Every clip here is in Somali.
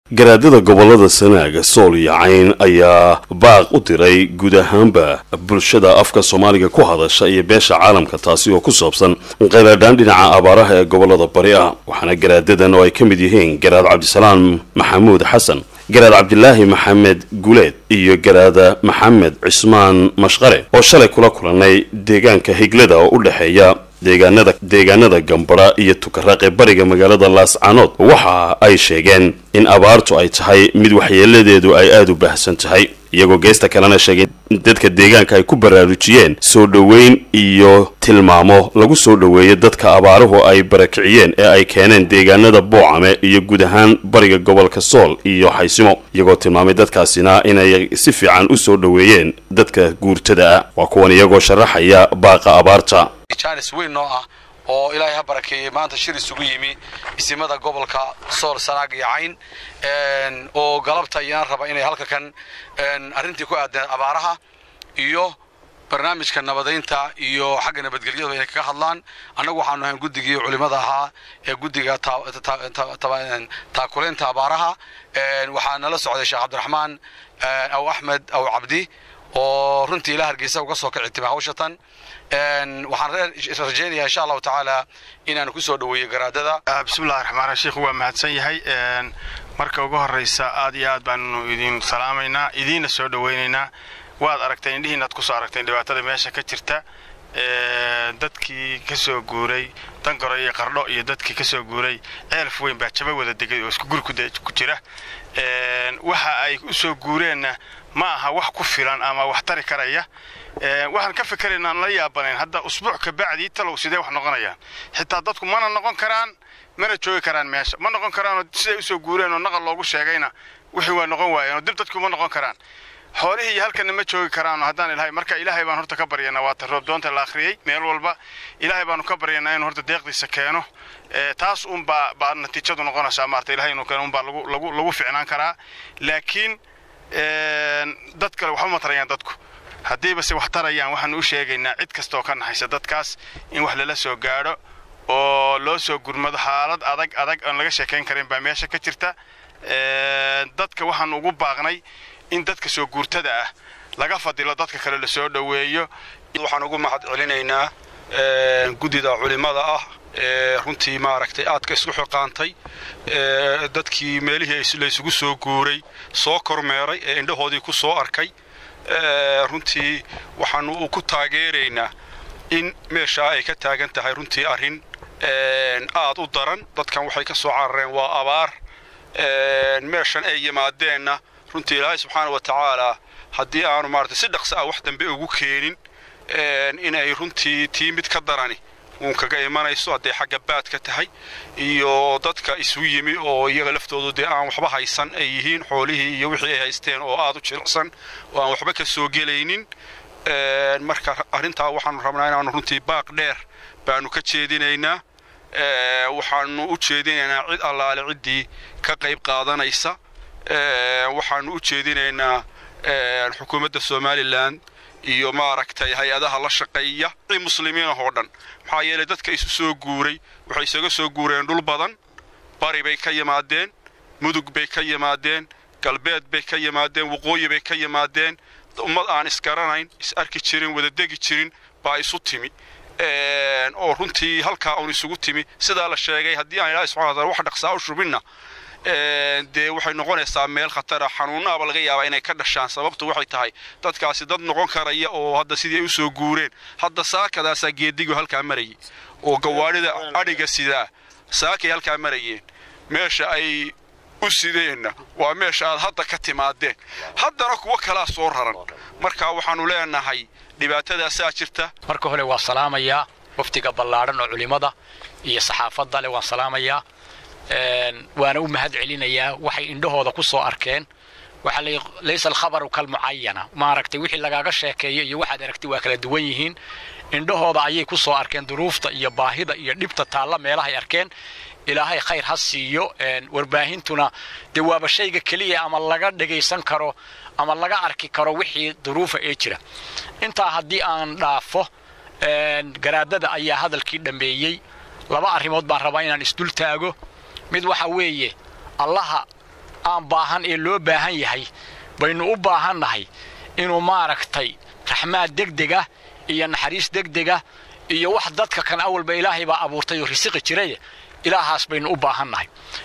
garaadada gobolada sanaaga sool iyo cayn ayaa baaq u diray guud ahaanba bulshada afka soomaaliga ku hadasha iyo beesha caalamka taasi oo ku saabsan qayladhaan dhinaca abaaraha ee gobolada bari ah waxaana garaadadan oo ay ka mid yihiin garaad cabdisalaam maxamuud xasan garaad cabdilaahi maxamed guleed iyo garaada maxamed cismaan mashqare oo shalay kula kulannay deegaanka higlada oo u dhexeeya deegaanada deegaanada gambadha iyo tukaraqe bariga magaalada laascaanood waxa ay sheegeen in abaartu ay tahay mid waxyeeladeedu ay aada u baahsan tahay iyagoo geesta kalena sheegay in dadka deegaanka ay ku baraarujiyeen soo dhoweyn iyo tilmaamo lagu soo dhoweeyo dadka abaaruhu ay barakiciyeen ee ay keeneen deegaanada boocame iyo guud ahaan bariga gobolka sool iyo xaysimo iyagoo tilmaamay dadkaasina inay si fiican u soo dhoweeyeen dadka guurtada ah waa kuwan iyagoo sharaxaya baaqa abaarta jaanis weyn noo ah oo ilaahay ha barakeeyey maanta shir isugu yimi isimada gobolka sool sanaag iyo cayn oo galabta iyana raba inay halka kan arrintii ku aadeen abaaraha iyo barnaamijka nabadaynta iyo xagga nabadgelyadu inay kaga hadlaan annagu waxaanu ahayn guddigii culimmada ahaa ee guddiga taakulaynta abaaraha waxaa nala socday sheekh cabdiraxmaan aw axmed aw cabdi oo runtii ilaa hargeysa uga soo kici timi hawshatan waxaan rajaynayaa insha allahu tacaala inaanu ku soo dhoweeyo garaadada bismillahi raxmaan sheikhu waa mahadsan yahay marka ugu horraysa aad iyo aad baanu idin salaamaynaa idiinna soo dhowaynaynaa waad aragteen indhihiinaad ku soo aragteen dhibaatada meesha ka jirta dadkii ka soo guuray dangaro iyo qardho iyo dadkii ka soo guuray ceelf weyn baa jaba wada degay oo isku guri ku jira waxa ay u soo guureenna ma aha wax ku filan ama wax tari karaya waxaan ka fikeraynaa aan la yaabanayn hadda usbuuc ka bacdii talow sidee wax noqonayaan xitaa dadku mana noqon karaan mana joogi karaan meesha ma noqon karaanoo siday u soo guureen oo naqal loogu sheegayna wixii waa noqon waayeen oo dib dadku ma noqon karaan xoolihii iyo halkanna ma joogi karaano haddaan ilahay marka ilaahay baan horta ka baryanaa waata roob doonta la akhriyey meel walba ilaahay baanu ka baryanaa inuu horta deeqdiisa keeno taas un baa baa natiijadu noqonaysaa maarta ilahay inuu keeno un baa lagu lagu lagu ficnaan karaa laakiin dad kale waxba ma tarayaan dadku haddiiba se wax tarayaan waxaanu u sheegaynaa cid kastaoo ka naxaysa dadkaas in wax lala soo gaadho oo loo soo gurmado xaalad adag adag oon laga sheekayn karin baa meesha ka jirta dadka waxaanu ugu baaqnay in dadka soo guurtada ah laga fadilo dadka kale la soo dhoweeyo waxaan ugu mahad celinaynaa guddida culimmada ah ee runtii maaragtay aadka isku xiqaantay dadkii meelihii laysugu soo guuray soo kormeeray ee indhahoodii ku soo arkay runtii waxaanu ku taageeraynaa in meeshaa ay ka taagan tahay runtii arrin aad u daran dadkan waxay ka soo carareen waa abaar meeshan ay yimaadeenna runtii ilaahay subxaana wa tacaalaa haddii aanu maarata si dhaqso ah wax dambe ugu keenin inay runtii tii mid ka darani uun kaga imanayso hadday xagga baadka tahay iyo dadka isu yimi oo iyaga laftoodu dee aan waxba haysan ay yihiin xoolihii iyo wixii ay haysteen oo aad u jilicsan oo aan waxba ka soo gelaynin marka arrintaa waxaanu rabnaa inaanu runtii baaq dheer baanu ka jeedinaynaa waxaanu u jeedinaynaa cid allaale ciddii ka qayb qaadanaysa waxaanu u jeedinaynaa xukuumadda somalilan iyo maaragtay hay-adaha la shaqeeya i muslimiinahoo dhan maxaa yeelay dadka isu soo guuray waxay isaga soo guureen dhul badan bari bay ka yimaadeen mudug bay ka yimaadeen galbeed bay ka yimaadeen waqooyi bay ka yimaadeen ummad aan isgaranayn is arki jirin wada degi jirin baa isu timi oo runtii halkaa uun isugu timi sidaa la sheegay haddii aan ilahay subxana wataala wax dhaqsaa u shubinna dee waxay noqonaysaa meel khatara xanuunaaba laga yaabaa inay ka dhashaan sababtu waxay tahay dadkaasi dad noqon karaya oo hadda sidii ay u soo guureen hadda saakadaasaa geedigu halkaa marayay oo gawaadhida adhiga sidaa saakay halkaa marayeen meesha ay u sideenna waa meesha aad hadda ka timaadeen haddana kuwo kalaa soo raran marka waxaannu leenahay dhibaatadaasaa jirta marka hore waan salaamayaa waftiga ballaadhan oo culimmada iyo saxaafadda leh waan salaamayaa waana u mahad celinayaa waxay indhahooda ku soo arkeen waxa laysa alkhabaru kalmucayana maaragtay wixii lagaaga sheekeeyo iyo waxaad aragtay waa kala duwan yihiin indhahooda ayay ku soo arkeen duruufta iyo baahida iyo dhibta taalla meelahay arkeen ilaahay khayr ha siiyo warbaahintuna dee waaba shayga keliya ama laga dhagaysan karo ama laga arki karo wixii duruufa ee jira intaa haddii aan dhaafo garaadada ayaa hadalkii dhammeeyey laba arrimood baan rabaa inaan isdul taago mid waxa weeye allaha aan baahan ee loo baahan yahay baynu u baahannahay inuu maaragtay raxmaad degdega iyo naxariis degdega iyo wax dadka kan awalba ilaahay baa abuurtay oo risiqi jiray ilaahaas baynu u baahannahay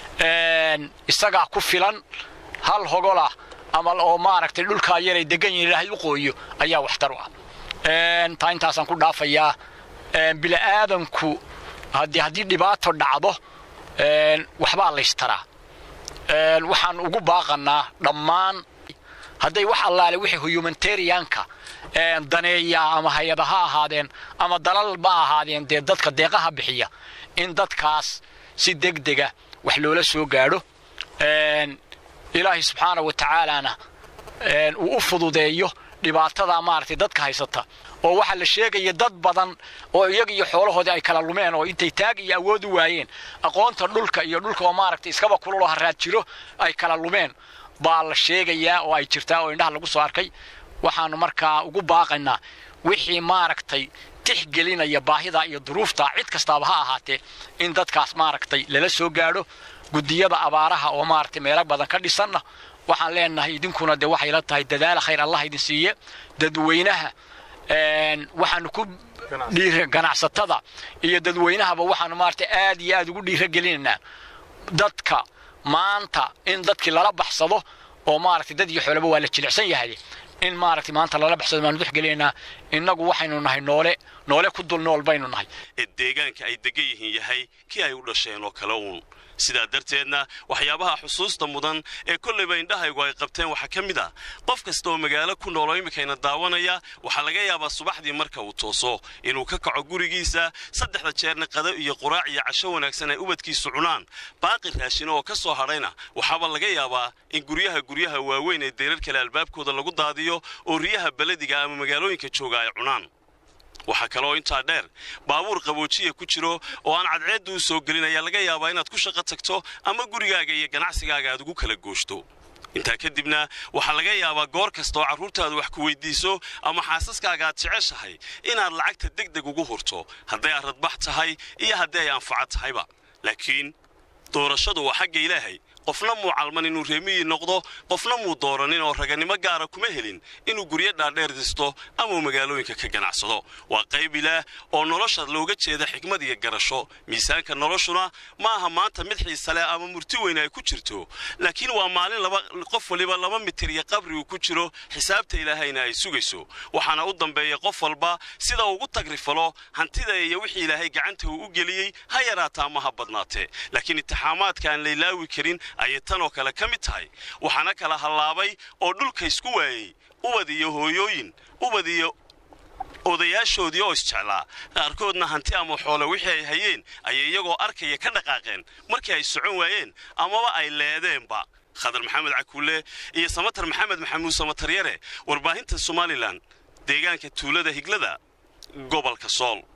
isagaa ku filan hal hogolah ama oo maaragtay dhulkaa yaray degan yihin ilaahay u qooyo ayaa waxtar u ah taa intaasaan ku dhaafayaa bili'aadanku haddii haddii dhibaato dhacdo waxbaa laystaraa waxaan ugu baaqannaa dhammaan hadday wax allaale wixii humanitarianka daneeyaa ama hay-ada ha ahaadeen ama dalal ma ahaadeen dee dadka deeqaha bixiya in dadkaas si degdega wax loola soo gaadho ilaahay subxaana wa tacaalana uu u fududeeyo dhibaatada maaragtay dadka haysata oo waxaa la sheegaya dad badan oo iyaga iyo xoolahoodii ay kala lumeen oo intay taag iyo awood u waayeen aqoonta dhulka iyo dhulka oo maaragtay iskaba kululoo haraad jiro ay kala lumeen baa la sheegayaa oo ay jirtaa oo indhaha lagu soo arkay waxaanu markaa ugu baaqaynaa wixii maaragtay tixgelinaya baahida iyo duruufta cid kastaaba ha ahaatee in dadkaas maaragtay lala soo gaadho gudiyada abaaraha oo maaragtay meelo badan ka dhisanna waxaan leenahay idinkuna dee waxay la tahay dadaala khayr allah idin siiye dadweynaha waxaanu ku dhiir ganacsatada iyo dadweynahaba waxaanu maaragtay aad iyo aad ugu dhiiragelinaynaa dadka maanta in dadkii lala baxsado oo maaragtay dad iyo xoolaba waa la jilicsan yahay in maaragtay maanta lala baxsado baanu dexgelaynaa innagu waxaynu nahay noole noole ku dul nool baynu nahay ee deegaanka ay degan yihiin yahay kii ay u dhasheen oo kale uun sidaa darteedna waxyaabaha xusuusta mudan ee kollayba indhahaygu ay qabteen waxaa ka mid ah qof kasta oo magaalo ku nooloo iminkayna daawanaya waxaa laga yaabaa subaxdii marka uu tooso inuu ka kaco gurigiisa saddexda jeerna qado iyo quraac iyo casho wanaagsan ay ubadkiisu cunaan baaqi raashin oo ka soo hadhayna waxaaba laga yaabaa in guryaha guryaha waaweyn ee deerar kale albaabkooda lagu daadiyo oo riyaha belediga ama magaalooyinka jooga ay cunaan waxaa kaleoo intaa dheer baabuur qaboojiya ku jiro oo aan cadceedda u soo gelin ayaa laga yaabaa inaad ku shaqo tagto ama gurigaaga iyo ganacsigaaga aad ugu kala gooshto intaa kadibna waxaa laga yaabaa goor kasta oo carruurtaadu wax ku weyddiiso ama xaasaskaaga aad jeceshahay inaad lacagta deg deg ugu hurto hadday aradbax tahay iyo haddii ay anfaco tahayba laakiin doorashadu waa xagga ilaahay qofna muu calman inuu reemiyii noqdo qofna muu dooranin oo raganimo gaara kuma helin inuu guryo dhaadheer disto ama uu magaalooyinka ka ganacsado waa qayb ilaah oo nolosha looga jeeda xikmad iyo garasho miisaanka noloshuna ma aha maanta mid xiise leh ama murti weyn ay ku jirto laakiin waa maalin laba qof waliba laba mitir iyo qabri uu ku jiro xisaabta ilaahayna ay sugayso waxaana u dambeeya qof walba sida ugu tagrifalo hantida iyo wixii ilaahay gacanta uu u geliyey ha yaraata ama ha badnaatee laakiin itixaamaadka aan laylaawi karin ayay tan oo kale ka mid tahay waxaana kala hallaabay oo dhulka isku waayey ubad iyo hooyooyin ubad iyo odayaashoodii oo isjeclaa qaarkoodna hanti ama xoole wixii ay hayeen ayay iyagoo arkaya ka dhaqaaqeen markii ay socon waayeen amaba ay leedeenba khadar maxamed cakuule iyo samatar maxamed maxamuud samataryare warbaahinta somalilan deegaanka tuulada higlada gobolka sool